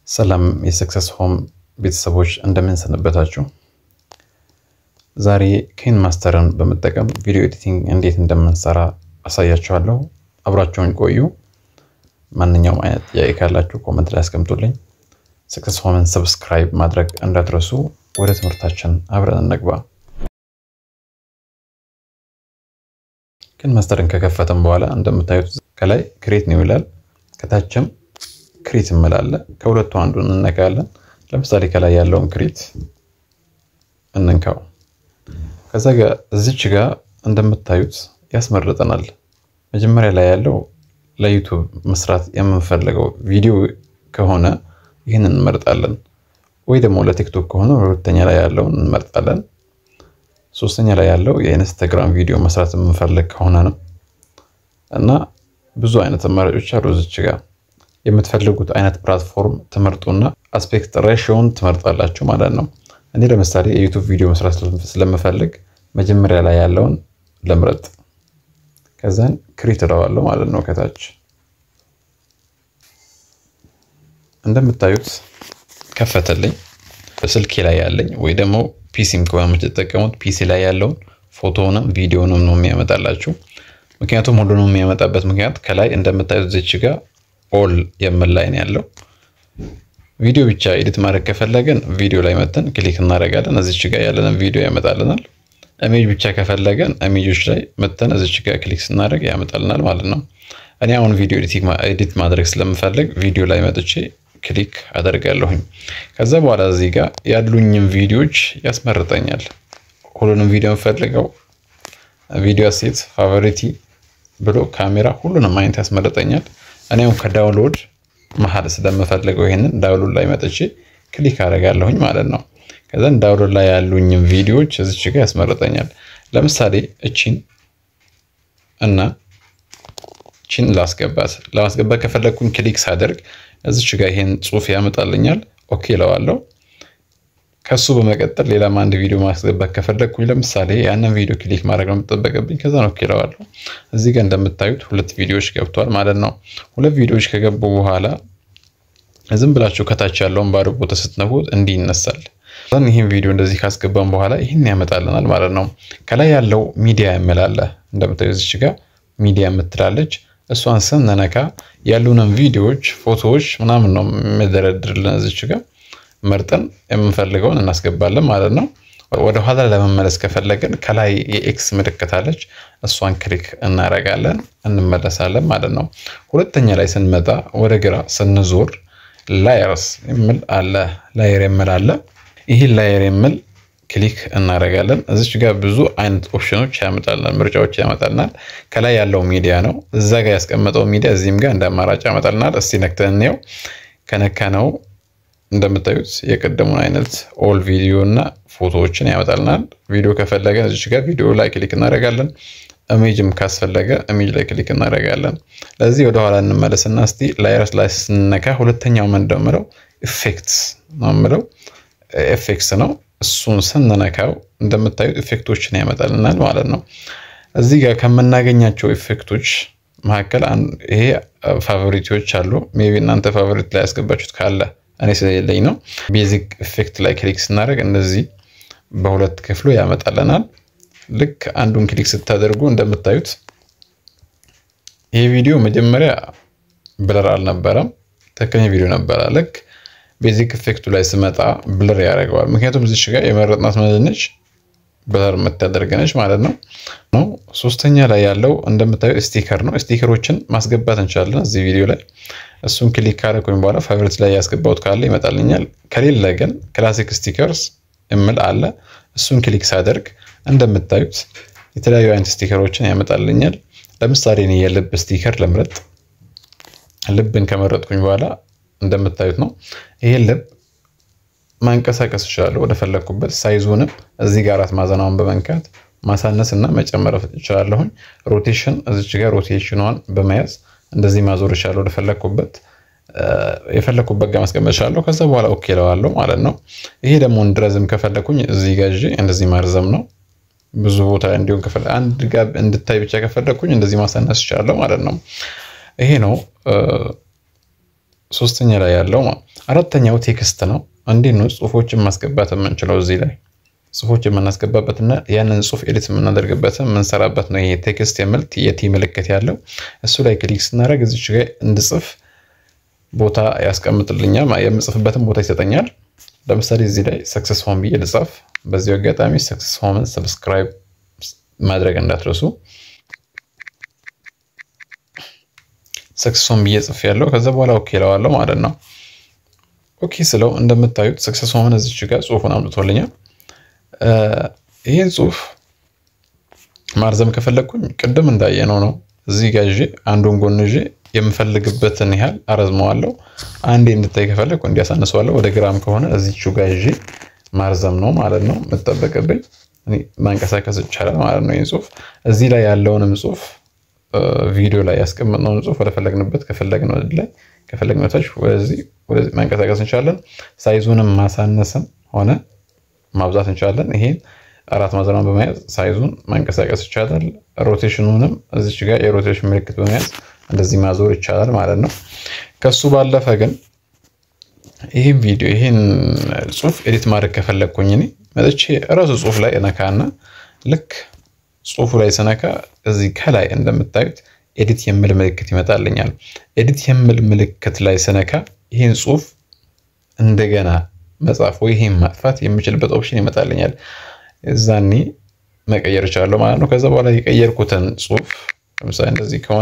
ሰላም የሰክሰስ ሆም ቤተሰቦች እንደምን ሰነበታችሁ? ዛሬ ኬን ማስተርን በመጠቀም ቪዲዮ ኤዲቲንግ እንዴት እንደምንሰራ አሳያችኋለሁ። አብራችሁን ቆዩ። ማንኛውም አይነት ጥያቄ ካላችሁ ኮመንት ላይ አስቀምጡልኝ። ሰክሰስ ሆምን ሰብስክራይብ ማድረግ እንዳትረሱ። ወደ ትምህርታችን አብረን እንግባ። ኬን ማስተርን ከከፈተን በኋላ እንደምታዩት ከላይ ክሬት ነው ይላል፣ ከታችም ክሪት እምላለ ከሁለቱ አንዱን እንነካለን። ለምሳሌ ከላይ ያለውን ክሪት እንንካው። ከዛ ጋር እዚች ጋር እንደምታዩት ያስመርጠናል። መጀመሪያ ላይ ያለው ለዩቱብ መስራት የምንፈልገው ቪዲዮ ከሆነ ይህንን እንመርጣለን፣ ወይ ደግሞ ለቲክቶክ ከሆነ ሁለተኛ ላይ ያለውን እንመርጣለን። ሶስተኛ ላይ ያለው የኢንስታግራም ቪዲዮ መስራት የምንፈልግ ከሆነ ነው እና ብዙ አይነት አማራጮች አሉ እዚች ጋር የምትፈልጉት አይነት ፕላትፎርም ትመርጡና አስፔክት ሬሽዮን ትመርጣላችሁ ማለት ነው። እኔ ለምሳሌ የዩቱብ ቪዲዮ መስራት ስለምፈልግ መጀመሪያ ላይ ያለውን ልምረጥ፣ ከዛን ክሪት እለዋለሁ ማለት ነው። ከታች እንደምታዩት ከፈተልኝ። በስልኬ ላይ ያለኝ ወይ ደግሞ ፒሲም ከሆነ የምትጠቀሙት ፒሲ ላይ ያለውን ፎቶውንም ቪዲዮንም ነው የሚያመጣላችሁ። ምክንያቱም ሁሉንም የሚያመጣበት ምክንያት ከላይ እንደምታዩት ዝች ጋር ኦል የምን ላይ ነው ያለው። ቪዲዮ ብቻ ኤዲት ማድረግ ከፈለገን ቪዲዮ ላይ መተን ክሊክ እናደርጋለን። እዚች ጋር ያለንን ቪዲዮ ያመጣልናል። ኢሜጅ ብቻ ከፈለገን ኢሜጆች ላይ መተን እዚች ጋር ክሊክ ስናደርግ ያመጣልናል ማለት ነው። እኔ አሁን ቪዲዮ ኤዲት ማድረግ ስለምፈልግ ቪዲዮ ላይ መጥቼ ክሊክ አደርጋለሁኝ። ከዛ በኋላ እዚህ ጋር ያሉኝም ቪዲዮዎች ያስመርጠኛል። ሁሉንም ቪዲዮ የምፈልገው ቪዲዮ ሴት ፋቮሪቲ ብሎ ካሜራ ሁሉንም አይነት ያስመርጠኛል። እኔም ከዳውንሎድ መሀል ስለምፈልገው ይሄንን ዳውንሎድ ላይ መጥቼ ክሊክ አደርጋለሁኝ ማለት ነው። ከዛን ዳውንሎድ ላይ ያሉኝም ቪዲዮዎች እዚች ጋር ያስመርጠኛል። ለምሳሌ እቺን እና እቺን ላስገባት ለማስገባት ከፈለግኩኝ ክሊክ ሳደርግ እዚች ጋር ይሄን ጽሑፍ ያመጣልኛል። ኦኬ እለዋለሁ። ከሱ በመቀጠል ሌላም አንድ ቪዲዮ ማስገባት ከፈለግኩኝ ለምሳሌ ያንን ቪዲዮ ክሊክ ማድረግ ነው የምጠበቅብኝ። ከዛ ነው ኦኬ እለዋለሁ። እዚህ ጋር እንደምታዩት ሁለት ቪዲዮዎች ገብተዋል ማለት ነው። ሁለት ቪዲዮዎች ከገቡ በኋላ ዝም ብላችሁ ከታች ያለውን ባዶ ቦታ ስትነኩት እንዲህ ይነሳል። ይህን ቪዲዮ እንደዚህ ካስገባን በኋላ ይህን ያመጣልናል ማለት ነው። ከላይ ያለው ሚዲያ የምላለ እንደምታዩት እዚች ጋር ሚዲያ የምትላለች እሷን ስንነካ ያሉንን ቪዲዮዎች፣ ፎቶዎች ምናምን ነው የሚደረድርልን እዚች ጋር መርጠን የምንፈልገውን እናስገባለን ማለት ነው። ወደ ኋላ ለመመለስ ከፈለግን ከላይ የኤክስ ምልክት አለች፣ እሷን ክሊክ እናደርጋለን እንመለሳለን ማለት ነው። ሁለተኛ ላይ ስንመጣ ወደ ግራ ስንዞር ላየርስ የሚል አለ፣ ላየር የሚል አለ። ይህን ላየር የሚል ክሊክ እናደርጋለን። እዚች ጋር ብዙ አይነት ኦፕሽኖች ያመጣልናል፣ ምርጫዎች ያመጣልናል። ከላይ ያለው ሚዲያ ነው፣ እዛ ጋር ያስቀመጠው ሚዲያ እዚህም ጋር እንደ አማራጭ ያመጣልናል። እስቲ ነክተን እንየው። ከነካ ነው እንደምታዩት የቀደሙን አይነት ኦል ቪዲዮ እና ፎቶዎችን ያመጣልናል። ቪዲዮ ከፈለገን እዚች ጋር ቪዲዮ ላይ ክሊክ እናደርጋለን። ኢሜጅም ካስፈለገ ኢሜጅ ላይ ክሊክ እናደርጋለን። ለዚህ ወደኋላ እንመለስና እስቲ ላየርስ ላይ ስነካ ሁለተኛው ምንድን ነው ኢፌክትስ ነው የምለው ኤፌክትስ ነው። እሱን ስንነካው እንደምታዩት ኢፌክቶችን ያመጣልናል ማለት ነው። እዚህ ጋር ከምናገኛቸው ኢፌክቶች መካከል ይሄ ፋቮሪቲዎች አሉ። ሜይ ቢ እናንተ ፋቮሪት ላይ ያስገባችሁት ካለ እኔ ስለሌለኝ ነው። ቤዚክ ኢፌክት ላይ ክሊክ ስናደርግ እንደዚህ በሁለት ክፍሉ ያመጣልናል። ልክ አንዱን ክሊክ ስታደርጉ እንደምታዩት ይህ ቪዲዮ መጀመሪያ ብለር አልነበረም፣ ትክክለኛ ቪዲዮ ነበረ። ልክ ቤዚክ ኢፌክቱ ላይ ስመጣ ብለር ያደርገዋል። ምክንያቱም እዚች ጋር የመረጥናት ምንድነች ብለር የምታደርገነች ማለት ነው ነው። ሶስተኛ ላይ ያለው እንደምታዩት ስቲከር ነው። ስቲከሮችን ማስገባት እንችላለን እዚህ ቪዲዮ ላይ እሱን ክሊክ ካደረኩኝ በኋላ ፋይቨርት ላይ ያስገባሁት ካለ ይመጣልኛል። ከሌለ ግን ክላሲክ ስቲከርስ የሚል አለ። እሱን ክሊክ ሳደርግ እንደምታዩት የተለያዩ አይነት ስቲከሮችን ያመጣልኛል። ለምሳሌ እኔ የልብ ስቲከር ልምረጥ። ልብን ከመረጥኩኝ በኋላ እንደምታዩት ነው። ይሄን ልብ ማንቀሳቀስ እችላለሁ ወደ ፈለግኩበት። ሳይዙንም እዚህ ጋር አራት ማዕዘናውን በመንካት ማሳነስ እና መጨመር እችላለሁኝ። ሮቴሽን እዚች ጋር ሮቴሽኗን በመያዝ እንደዚህ ማዞር እችላለሁ ወደፈለግኩበት የፈለግኩበት ጋር ማስቀመጥ እችላለሁ። ከዛ በኋላ ኦኬ እለዋለሁ ማለት ነው። ይሄ ደግሞ እንድረዝም ከፈለግኩኝ እዚህ ጋር ይዤ እንደዚህ ማርዘም ነው። ብዙ ቦታ እንዲሆን ከፈለግ አንድ ጋር እንድታይ ብቻ ከፈለግኩኝ እንደዚህ ማሳነስ እችላለሁ ማለት ነው። ይሄ ነው ሶስተኛ ላይ ያለው አራተኛው ቴክስት ነው። እንዴት ነው ጽሁፎችን ማስገባት የምንችለው? እዚህ ላይ ጽሁፎች የምናስገባበት እና ያንን ጽሁፍ ኤዲት የምናደርግበት የምንሰራበት ነው። ይሄ ቴክስት የሚል የቲ ምልክት ያለው እሱ ላይ ክሊክ ስናደርግ እዚች ጋር እንድጽፍ ቦታ ያስቀምጥልኛል። የምጽፍበትን ቦታ ይሰጠኛል። ለምሳሌ እዚህ ላይ ሰክሰስ ሆም ብዬ ልጻፍ። በዚህ አጋጣሚ ሰክሰስ ሆምን ሰብስክራይብ ማድረግ እንዳትረሱ። ሰክሰስ ሆም ብዬ ጽፍ ያለው ከዛ በኋላ ኦኬ እለዋለሁ ማለት ነው። ኦኬ ስለው እንደምታዩት ሰክሰስ ሆምን እዚች ጋር ጽሁፉን አምጥቶልኛል። ይህን ጽሁፍ ማርዘም ከፈለግኩኝ ቅድም እንዳየነው ነው። እዚህ ጋር ይዤ አንዱን ጎን ይዤ የምፈልግበትን ያህል አረዝመዋለሁ። አንዴ እንድታይ ከፈለግኩ እንዲያሳንሰዋለሁ። ወደ ግራም ከሆነ እዚቹ ጋር ይዤ ማርዘም ነው ማለት ነው የምጠበቅብኝ። ማንቀሳቀስ ይቻላል ማለት ነው። ይህን ጽሁፍ እዚህ ላይ ያለውንም ጽሁፍ ቪዲዮ ላይ ያስቀመጥነውን ጽሁፍ ወደፈለግንበት ከፈለግነው ላይ ከፈለግነው ታች ወደዚህ ማንቀሳቀስ እንችላለን። ሳይዙንም ማሳነስም ሆነ ማብዛት እንችላለን። ይሄን አራት ማዕዘኗን በመያዝ ሳይዙን ማንቀሳቀስ ይቻላል። ሮቴሽኑንም እዚች ጋር የሮቴሽን ምልክት በመያዝ እንደዚህ ማዞር ይቻላል ማለት ነው። ከሱ ባለፈ ግን ይህን ቪዲዮ ይህን ጽሁፍ ኤዲት ማድረግ ከፈለግኩኝ እኔ መጥቼ እራሱ ጽሁፍ ላይ እነካና ልክ ጽሁፉ ላይ ስነካ እዚህ ከላይ እንደምታዩት ኤዲት የሚል ምልክት ይመጣልኛል። ኤዲት የሚል ምልክት ላይ ስነካ ይህን ጽሁፍ እንደገና መጻፍ ወይ ይሄን ማጥፋት የምችልበት ኦፕሽን ይመጣልኛል። እዛኔ መቀየር እችላለሁ ማለት ነው። ከዛ በኋላ የቀየርኩትን ጽሁፍ ለምሳሌ እንደዚህ ከሆነ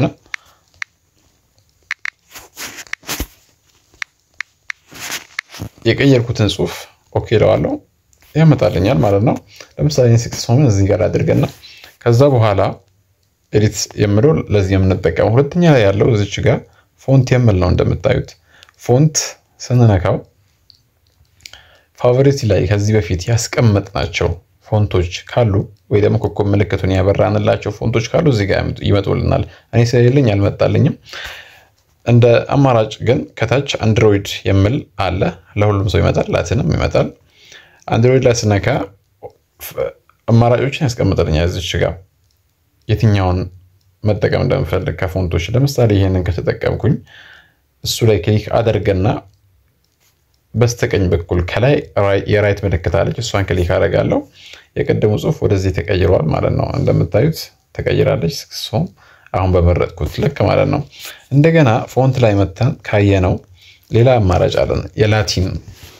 የቀየርኩትን ጽሁፍ ኦኬ እለዋለሁ ያመጣልኛል ማለት ነው። ለምሳሌ ሲክስ ሆምን እዚህ ጋር አድርገና ከዛ በኋላ ኤዲት የምለው ለዚህ የምንጠቀመው ሁለተኛ ላይ ያለው እዚች ጋር ፎንት የምል ነው። እንደምታዩት ፎንት ስንነካው ፋቮሪቲ ላይ ከዚህ በፊት ያስቀመጥናቸው ፎንቶች ካሉ ወይ ደግሞ ኮከብ ምልክቱን ያበራንላቸው ፎንቶች ካሉ እዚህ ጋር ይመጡልናል። እኔ ስለሌለኝ አልመጣልኝም። እንደ አማራጭ ግን ከታች አንድሮይድ የሚል አለ። ለሁሉም ሰው ይመጣል፣ ላቲንም ይመጣል። አንድሮይድ ላይ ስነካ አማራጮችን ያስቀምጥልኛል። እዚች ጋር የትኛውን መጠቀም እንደምፈልግ ከፎንቶች ለምሳሌ ይህንን ከተጠቀምኩኝ እሱ ላይ ክሊክ አደርገና በስተቀኝ በኩል ከላይ የራይት ምልክት አለች። እሷን ክሊክ አደርጋለሁ። የቀደሙ ጽሁፍ ወደዚህ ተቀይሯል ማለት ነው። እንደምታዩት ተቀይራለች። ስክስም አሁን በመረጥኩት ልክ ማለት ነው። እንደገና ፎንት ላይ መተን ካየነው ሌላ አማራጭ አለን። የላቲን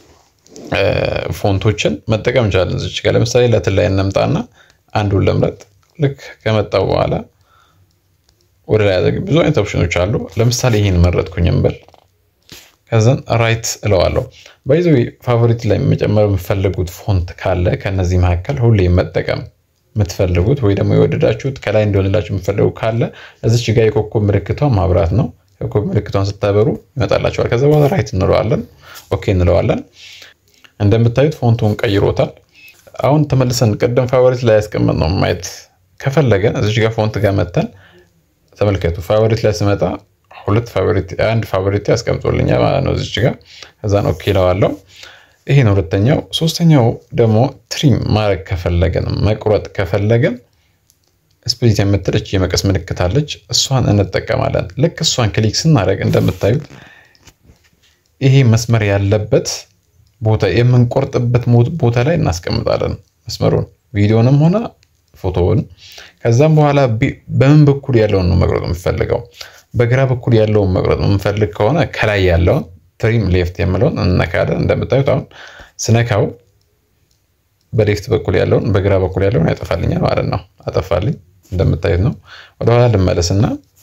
ፎንቶችን መጠቀም እንችላለን። እዚች ጋር ለምሳሌ ላቲን ላይ እንምጣና አንዱን ለምረጥ። ልክ ከመጣው በኋላ ወደ ላይ ያደግ ብዙ አይነት ኦፕሽኖች አሉ። ለምሳሌ ይህን መረጥኩኝ እንበል ከዛን ራይት እለዋለሁ። ባይዘ ፋቮሪት ላይ መጨመር የምትፈልጉት ፎንት ካለ ከነዚህ መካከል ሁሌ መጠቀም የምትፈልጉት ወይ ደግሞ የወደዳችሁት ከላይ እንዲሆንላችሁ የምትፈልጉ ካለ እዚች ጋር የኮከብ ምልክቷን ማብራት ነው። የኮከብ ምልክቷን ስታበሩ ይመጣላችኋል። ከዛ በኋላ ራይት እንለዋለን፣ ኦኬ እንለዋለን። እንደምታዩት ፎንቱን ቀይሮታል። አሁን ተመልሰን ቅድም ፋቮሪት ላይ ያስቀመጥነው ማየት ከፈለገን እዚች ጋር ፎንት ጋር መተን ተመልከቱ። ፋቮሪት ላይ ስመጣ ሁለት ፋቮሪት አንድ ፋቮሪት ያስቀምጦልኛል ማለት ነው እዚች ጋር ከዛን ኦኬ እለዋለሁ። ይሄ ነው ሁለተኛው። ሶስተኛው ደግሞ ትሪም ማድረግ ከፈለገን መቁረጥ ከፈለገን ስፕሊት የምትለች የመቀስ ምልክት አለች። እሷን እንጠቀማለን። ልክ እሷን ክሊክ ስናደርግ እንደምታዩት ይሄ መስመር ያለበት ቦታ የምንቆርጥበት ቦታ ላይ እናስቀምጣለን መስመሩን ቪዲዮንም ሆነ ፎቶውን። ከዛም በኋላ በምን በኩል ያለውን ነው መቁረጥ የምፈልገው በግራ በኩል ያለውን መቁረጥ የምንፈልግ ከሆነ ከላይ ያለውን ትሪም ሌፍት የምለውን እንነካለን። እንደምታዩት አሁን ስነካው በሌፍት በኩል ያለውን በግራ በኩል ያለውን ያጠፋልኛል ማለት ነው። አጠፋልኝ እንደምታዩት ነው። ወደኋላ ልመለስና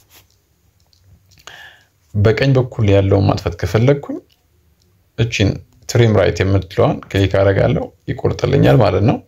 በቀኝ በኩል ያለውን ማጥፋት ከፈለግኩኝ እቺን ትሪም ራይት የምትለዋን ክሊክ አደርጋለሁ ይቆርጥልኛል ማለት ነው።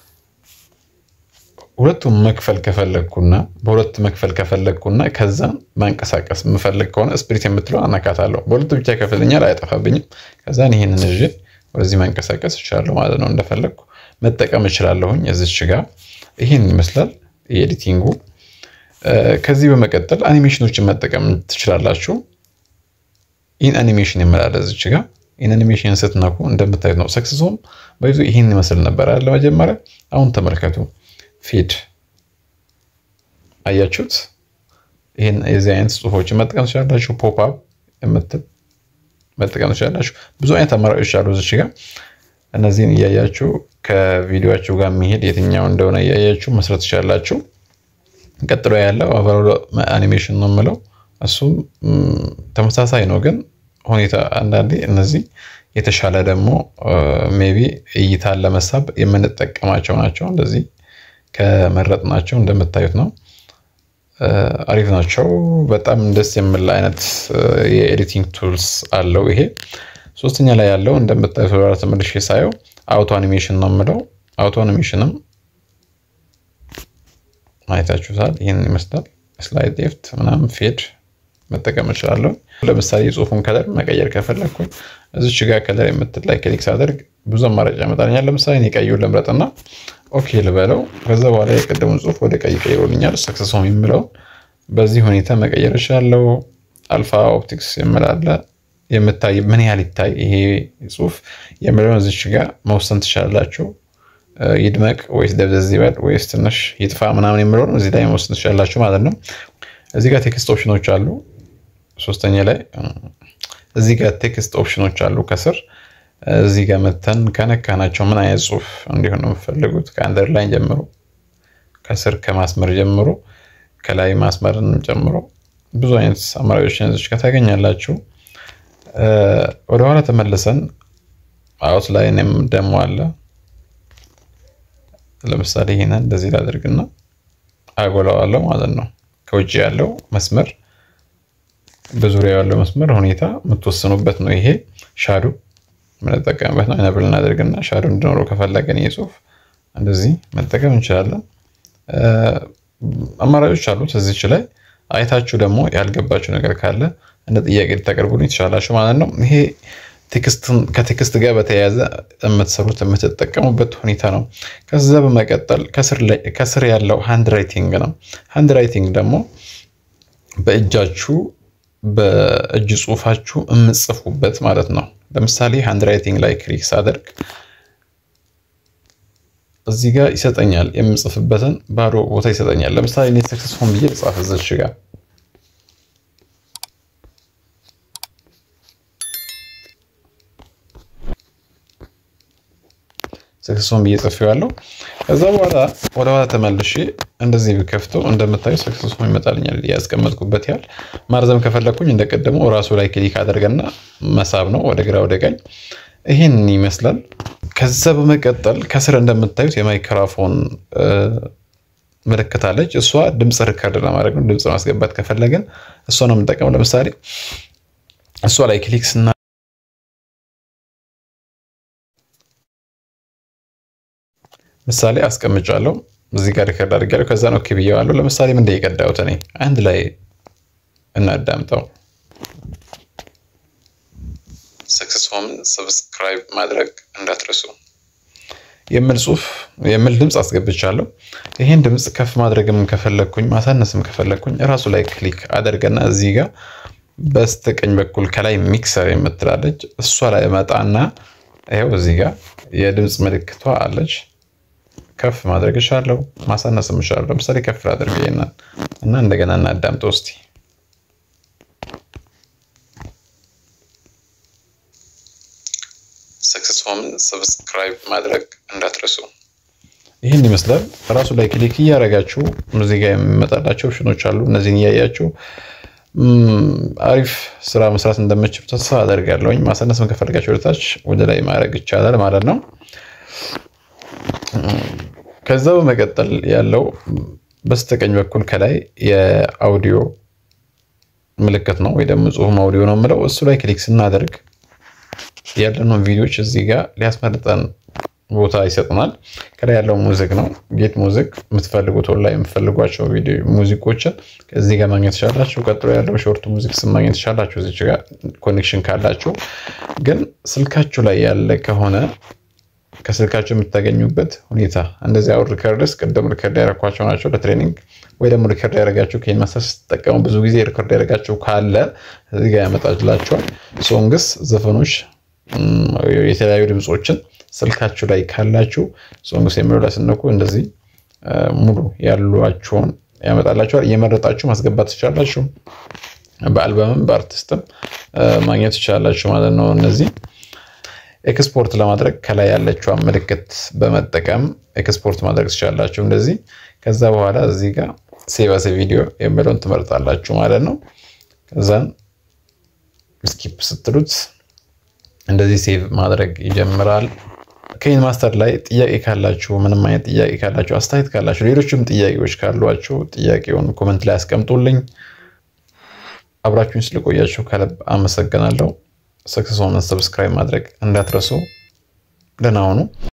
ሁለቱም መክፈል ከፈለግኩና በሁለት መክፈል ከፈለግኩና ከዛ ማንቀሳቀስ የምፈልግ ከሆነ ስፕሪት የምትለው አናካታለሁ። በሁለቱ ብቻ ከፍልኛል፣ አያጠፋብኝም። ከዛን ይህንን ይዤ ወደዚህ ማንቀሳቀስ እችላለሁ ማለት ነው። እንደፈለግኩ መጠቀም እችላለሁኝ። እዚች ጋር ይህን ይመስላል የኤዲቲንጉ። ከዚህ በመቀጠል አኒሜሽኖችን መጠቀም ትችላላችሁ። ኢን አኒሜሽን ይመላል እዚች ጋር ኢን አኒሜሽን ስትነኩ እንደምታዩት ነው። ሰክስሶም በይዞ ይህን ይመስል ነበር አለ መጀመሪያ። አሁን ተመልከቱ ፊድ አያችሁት? ይህን የዚህ አይነት ጽሁፎችን መጠቀም ትችላላችሁ። ፖፕ አፕ የምትል መጠቀም ትችላላችሁ። ብዙ አይነት አማራጮች አሉ እዚች ጋር እነዚህን እያያችሁ ከቪዲዮችሁ ጋር የሚሄድ የትኛው እንደሆነ እያያችሁ መስራት ትችላላችሁ። ቀጥሎ ያለው ኦቨርኦል አኒሜሽን ነው የምለው እሱም ተመሳሳይ ነው፣ ግን ሁኔታ አንዳንዴ እነዚህ የተሻለ ደግሞ ሜቢ እይታን ለመሳብ የምንጠቀማቸው ናቸው። እንደዚህ ከመረጥናቸው እንደምታዩት ነው። አሪፍ ናቸው። በጣም ደስ የሚል አይነት የኤዲቲንግ ቱልስ አለው ይሄ። ሶስተኛ ላይ ያለው እንደምታዩት ወደ ተመልሼ ሳየው አውቶ አኒሜሽን ነው የምለው። አውቶ አኒሜሽንም አይታችሁታል። ይህን ይመስላል። ስላይድ ሌፍት ምናምን ፌድ መጠቀም እችላለሁ። ለምሳሌ የጽሁፉን ከለር መቀየር ከፈለግኩኝ እዚች ጋር ከለር የምትል ላይ ክሊክ ሳደርግ ብዙ አማራጭ ያመጣልኛል። ለምሳሌ እኔ ቀዩን ልምረጥና ኦኬ ልበለው። ከዛ በኋላ የቀደሙን ጽሁፍ ወደ ቀይ ቀይሮልኛል። ሰክሰስ ሆም የምለውን በዚህ ሁኔታ መቀየር እችላለሁ። አልፋ ኦፕቲክስ የምላለ የምታይ ምን ያህል ይታይ ይሄ ጽሁፍ የምለውን እዚች ጋር መወሰን ትችላላችሁ። ይድመቅ ወይስ ደብዘዝ ይበል ወይስ ትንሽ ይጥፋ ምናምን የምለውን እዚህ ላይ መወሰን ትችላላችሁ ማለት ነው። እዚህ ጋር ቴክስት ኦፕሽኖች አሉ። ሶስተኛ ላይ እዚህ ጋር ቴክስት ኦፕሽኖች አሉ ከስር እዚህ ጋር መተን ከነካናቸው ምን አይነት ጽሁፍ እንዲሆን ነው የምፈልጉት ከአንደርላይን ጀምሮ ከስር ከማስመር ጀምሮ ከላይ ማስመርን ጨምሮ ብዙ አይነት አማራጮችን እዚች ጋር ታገኛላችሁ። ወደኋላ ተመልሰን አውት ላይንም ደግሞ አለ። ለምሳሌ ይሄንን እንደዚህ ላደርግና አጎላዋለሁ ማለት ነው። ከውጭ ያለው መስመር በዙሪያ ያለው መስመር ሁኔታ የምትወስኑበት ነው። ይሄ ሻዱ የምንጠቀምበት ነው። አይነብል እናደርግና ሻዱ እንዲኖረው ከፈለገን ይህ ጽሁፍ እንደዚህ መጠቀም እንችላለን። አማራጮች አሉት እዚች ላይ አይታችሁ ደግሞ ያልገባችሁ ነገር ካለ እንደ ጥያቄ ልታቀርቡልኝ ትችላላችሁ ማለት ነው። ይሄ ከቴክስት ጋር በተያያዘ የምትሰሩት የምትጠቀሙበት ሁኔታ ነው። ከዛ በመቀጠል ከስር ያለው ሃንድ ራይቲንግ ነው። ሃንድ ራይቲንግ ደግሞ በእጃችሁ በእጅ ጽሁፋችሁ የምጽፉበት ማለት ነው። ለምሳሌ ሃንድ ራይቲንግ ላይ ክሊክ ሳደርግ እዚህ ጋር ይሰጠኛል፣ የምጽፍበትን ባዶ ቦታ ይሰጠኛል። ለምሳሌ እኔ ሰክሰስ ሆም ብዬ ልጻፍ እዚች ጋር ሰክሰሶን ብዬ ጽፌዋለሁ። ከዛ በኋላ ወደ ኋላ ተመልሼ እንደዚህ ቢከፍተው እንደምታዩ ሰክሰሶን ይመጣልኛል። ያስቀመጥኩበት ያህል ማርዘም ከፈለግኩኝ እንደቀደመው እራሱ ላይ ክሊክ አደርገና መሳብ ነው ወደ ግራ ወደ ቀኝ። ይህን ይመስላል። ከዛ በመቀጠል ከስር እንደምታዩት የማይክሮፎን ምልክት አለች። እሷ ድምፅ ሪከርድ ለማድረግ ነው። ድምፅ ማስገባት ከፈለግን እሷ ነው የምንጠቀመው። ለምሳሌ እሷ ላይ ክሊክ ስና ምሳሌ አስቀምጫለሁ እዚህ ጋር ሪከርድ አድርጌያለሁ። ከዛ ነው ኦኬ ብዬዋለሁ። ለምሳሌ ምንድን የቀዳሁት እኔ አንድ ላይ እናዳምጠው። ሰክሰስ ሆምን ሰብስክራይብ ማድረግ እንዳትረሱ የሚል ጽሁፍ የሚል ድምፅ አስገብቻለሁ። ይህን ድምፅ ከፍ ማድረግም ከፈለግኩኝ ማሳነስም ከፈለግኩኝ እራሱ ላይ ክሊክ አደርገና እዚህ ጋር በስተቀኝ በኩል ከላይ ሚክሰር የምትላለች እሷ ላይ መጣና ይኸው እዚህ ጋር የድምፅ ምልክቷ አለች። ከፍ ማድረግ እችላለሁ፣ ማሳነስም እችላለሁ። ለምሳሌ ከፍ ላድርግ ይሄንን እና እንደገና እናዳምጠው እስቲ። ሰክሰስ ሆምን ሰብስክራይብ ማድረግ እንዳትረሱ። ይህን ይመስላል። ራሱ ላይ ክሊክ እያደረጋችሁ እዚህ ጋር የሚመጣላቸው ኦፕሽኖች አሉ። እነዚህን እያያችሁ አሪፍ ስራ መስራት እንደምችሉ ተስፋ አደርጋለሁኝ። ማሳነስም ከፈለጋችሁ ወደታች ወደ ላይ ማድረግ ይቻላል ማለት ነው። ከዛ በመቀጠል ያለው በስተቀኝ በኩል ከላይ የአውዲዮ ምልክት ነው ወይ ደግሞ ጽሁፍ አውዲዮ ነው የምለው። እሱ ላይ ክሊክ ስናደርግ ያለነውን ቪዲዮዎች እዚህ ጋር ሊያስመርጠን ቦታ ይሰጠናል። ከላይ ያለው ሙዚክ ነው። ጌት ሙዚክ የምትፈልጉት ላይ የምትፈልጓቸው ሙዚቆችን ከዚህ ጋር ማግኘት ትችላላችሁ። ቀጥሎ ያለው ሾርት ሙዚክ ስም ማግኘት ትችላላችሁ። እዚች ጋር ኮኔክሽን ካላችሁ ግን ስልካችሁ ላይ ያለ ከሆነ ከስልካቸው የምታገኙበት ሁኔታ እንደዚህ አሁን ሪከርድስ ቅድም ሪከርድ ያደረኳቸው ናቸው ለትሬኒንግ ወይ ደግሞ ሪከርድ ያደረጋችሁ ከይን ማስተር ስትጠቀሙ ብዙ ጊዜ ሪከርድ ያደረጋችሁ ካለ እዚህ ጋር ያመጣላችኋል። ሶንግስ፣ ዘፈኖች፣ የተለያዩ ድምፆችን ስልካችሁ ላይ ካላችሁ ሶንግስ የሚለው ላይ ስነኩ እንደዚህ ሙሉ ያሏቸውን ያመጣላችኋል። እየመረጣችሁ ማስገባት ትችላላችሁ። በአልበምም በአርቲስትም ማግኘት ትችላላችሁ ማለት ነው። እነዚህ ኤክስፖርት ለማድረግ ከላይ ያለችዋን ምልክት በመጠቀም ኤክስፖርት ማድረግ ትችላላችሁ እንደዚህ። ከዛ በኋላ እዚህ ጋር ሴቭ አስ ቪዲዮ የሚለውን ትመርጣላችሁ ማለት ነው። ከዛን ስኪፕ ስትሉት እንደዚህ ሴቭ ማድረግ ይጀምራል። ከይን ማስተር ላይ ጥያቄ ካላችሁ፣ ምንም አይነት ጥያቄ ካላችሁ፣ አስተያየት ካላችሁ፣ ሌሎችም ጥያቄዎች ካሏችሁ ጥያቄውን ኮመንት ላይ አስቀምጡልኝ። አብራችሁን ስለቆያችሁ ከልብ አመሰግናለሁ። ሰክሰስ ሆመን ሰብስክራይብ ማድረግ እንዳትረሱ። ደህና ሁኑ።